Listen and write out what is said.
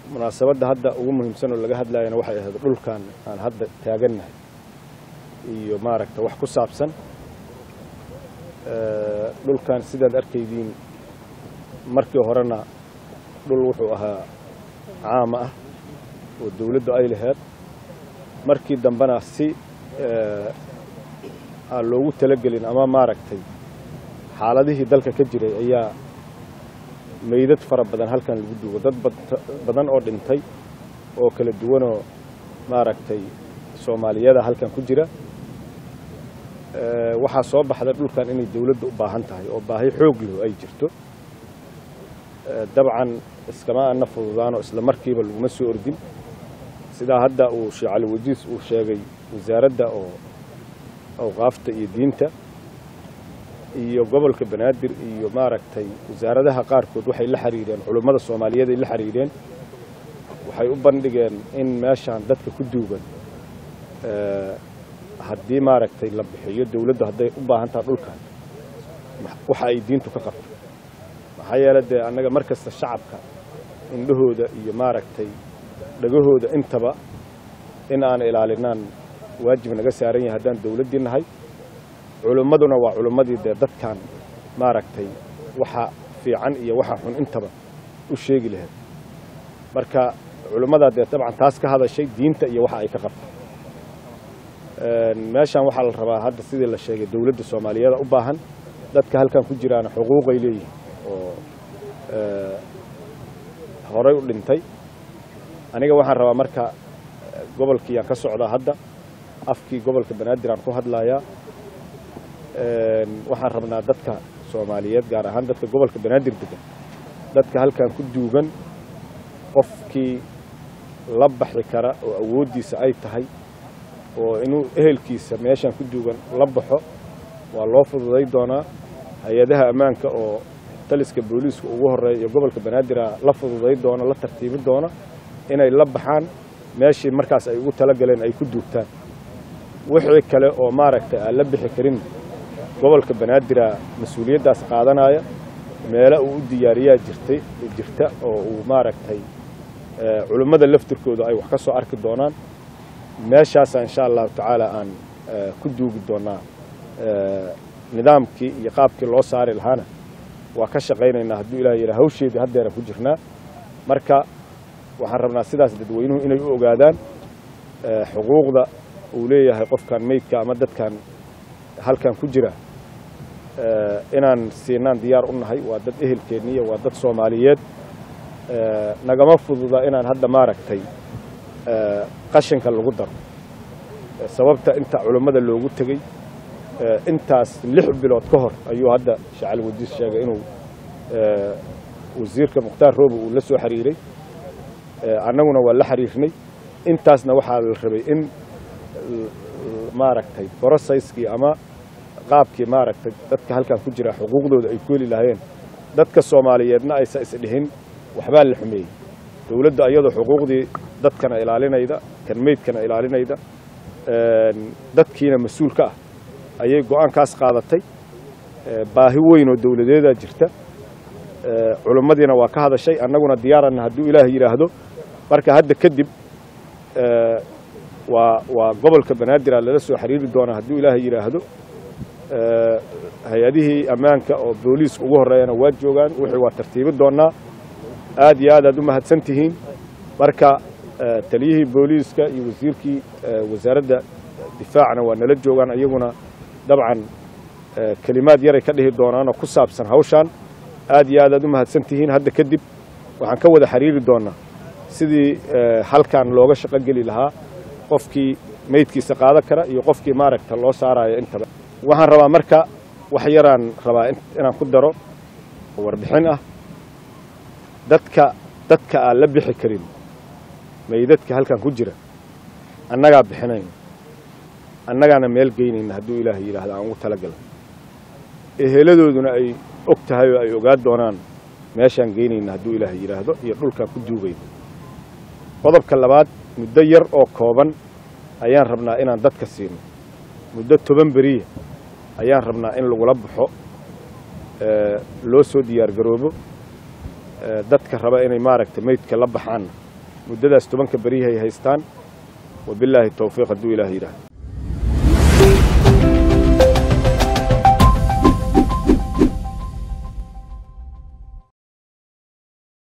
munaasabadda hadda ugu muhiimsan oo laga hadlayana waxay ahayd dhulkan aan hadda taagannahay iyo maaragta wax ku saabsan dhulkan sidaad arkaydiin markii horena dhul wuxuu ahaa caama ah oo dawladdu ay laheyd markii dambena si aan loogu talagelin ama maaragtay xaaladihii dalka ka jiray ayaa meydad fara badan halkan lagu duugo dad badan oo dhintay oo kala duwanoo maaragtay soomaaliyada halkan ku jira waxaa soo baxda dhulkan inay dawladda u baahan tahay oo baahi xoog leh ay jirto dabcan iskama ana fududaanoo isla markiiba laguma soo ordin sidaa hadda uu sheekh cali wajiis uu sheegay wasaaradda oo awqaafta iyo diinta iyo gobolka banaadir iyo maaragtay wasaaradaha qaarkood waxay la xiriireen culummada soomaaliyeed ay la xiriireen waxay u bandhigeen in meeshaan dadka ku duugan haddii maaragtay la bixiyo dawladdu hadday u baahan taha dhulkan waxa ay diintu ka qabto maxaa yeele dee annaga mar kasta shacabka indhahooda iyo maaragtay dhagahooda intaba in aan ilaalinaan waajib naga saaran yahay haddaan dawladdii nahay culimmaduna waa culimmadii dee dadkan maaragtay waxa fiican iyo waxa xun intaba u sheegi lahayd marka culimmadaa dee dabcan taas ka hadashay diinta iyo waxa ay ka qabto meeshan waxaa la rabaa hadda sidii la sheegay dawladda soomaaliyeeda u baahan dadka halkan ku jiraana xuquuqay leeyihin oo horay u dhintay aniga waxaan rabaa marka gobolkiiyaan ka socdaa hadda afkii gobolka banaadir aan ku hadlayaa waxaan rabnaa dadka soomaaliyeed gaar ahaan dadka gobolka banaadir degan dadka halkan ku duugan qofkii la baxi kara oo awooddiisa ay tahay oo inuu ehelkiisa meeshan ku duugan la baxo waa loo fududay doonaa hay-adaha ammaanka oo taliska booliiska ugu horeeya iyo gobolka banaadira la fududay doona la tartiibi doona inay la baxaan meeshii markaas ay ugu talagaleen ay ku duugtaan wixii kale oo maaragtay aan la bixi karin gobolka banaadira mas-uuliyaddaas qaadanaya meelo uu u diyaariyaa jirtay jirta oo uu maaragtay culimmada laftirkooda ay wax ka soo arki doonaan meeshaasa insha allahu tacaala aan ku duugi doonaa nidaamkii iyo qaabkii loo saari lahaana waa ka shaqaynaynaa hadduu ilaah yidha hawsheedii haddeeran ku jirnaa marka waxaan rabnaa sidaas dadweynuhu inay u ogaadaan xuquuqda uu leeyahay qofkan meydka ama dadkan halkan ku jira inaan siinaan diyaar u nahay waa dad ehelkeenniya waa dad soomaaliyeed nagama fududa inaan hadda maaragtay qashinka lagu daro sababta inta culummada loogu tegey intaas lix bilood ka hor ayuu hadda shacali wadiis sheegay inuu wasiirka mukhtaar roobe uu la soo xiriiray annaguna waa la xiriirnay intaasna waxaa la rabay in maaragtay brosayskii ama qaabkii maaragtay dadka halkan ku jira xuquuqdooda ay ku heli lahaayeen dadka soomaaliyeedna aysa isdhihin waxbaa la xumeeyey dawladda iyadoo xuquuqdii dadkana ilaalinayda kan meydkana ilaalinayda dadkiina mas-uul ka ah ayay go-aankaas qaadatay baahi weyn oo dawladeedaa jirta culimmadiina waa ka hadashay annaguna diyaaranna hadduu ilaah yidhaahdo marka hadda kadib waa waa gobolka banaadir lala soo xiriiri doonaa hadduu ilaah yidhaahdo hay-adihii ammaanka oo booliiska ugu horreeyana waa joogaan wixii waa tartiibi doonaa aad iyo aad aad u mahadsan tihiin marka taliyihii booliiska iyo wasiirkii wasaaradda difaacna waa nala joogaan iyaguna dabcan kelimaad yaray ka dhihi doonaanoo ku saabsan hawshaan aad iyo aad aad u mahadsan tihiin hadda kadib waxaan ka wada xiriiri doonaa sidii halkan looga shaqo geli lahaa qofkii meydkiisa qaadan kara iyo qofkii maaragta loo saarayo intaba waxaan rabaa marka wax yaraan rabaa inaan ku daro oo warbixin ah dadka dadka aan la bixi karin meydadka halkan ku jira annagaa bixinayna annagaana meel geynayna hadduu ilaah yidhaahdo aan ugu talagalay eheladooduna ay og tahay oo ay ogaa doonaan meeshaan geynayna hadduu ilaah yidhaahdo iyo dhulkaan ku duugayna qodobka labaad muddo yar oo kooban ayaan rabnaa inaan dadka siino muddo toban beriya ayaan rabnaa in lagula baxo loo soo diyaar garoobo dadka raba inay maaragtay meydka la baxaanna muddadaas tobanka berihi ay haystaan wabilaahi towfiiq hadduu ilaah yidhaahdo